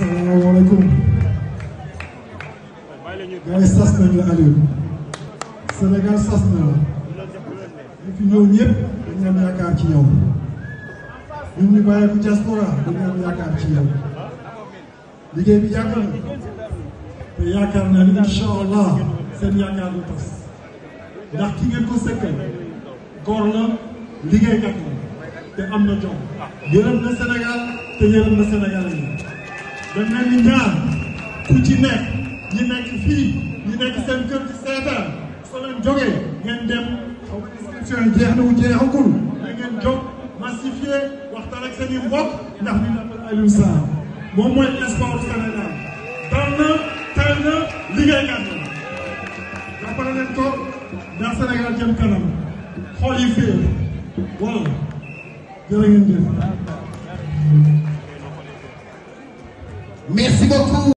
salaamaaleykum gars yi sas nañu Aliou Sénégal sas na la ñu fi ñëw ñëpp dañu am yaakaar ci yow ñun ñu bàyyi ko diaspora dañu am yaakaar ci yow liggéey bi yàgg na te yaakaar naa ni incha allah seen yaakaar du tas ndax ki ngeen ko sëkkal góor la liggéeykat la te am na jom yërëm na Sénégal te yërëm na Sénégal yi dañ leen di ñaan ku ci nekk ñi nekk fii ñi nekk seen kër ci seetaan soo leen jógee ngeen dem xaw ma inscription yi jeex na wu jeexagul da ngeen jóg massifié waxtaan ak seen i mbokk ndax ñu defal Aliou Sarr moom mooy espoir Sénégal dal na teel na liggéeykat la jàppale leen ko ndax Sénégal jëm kanam xool yi féew voilà jërë ngeen jëf Merci beaucoup.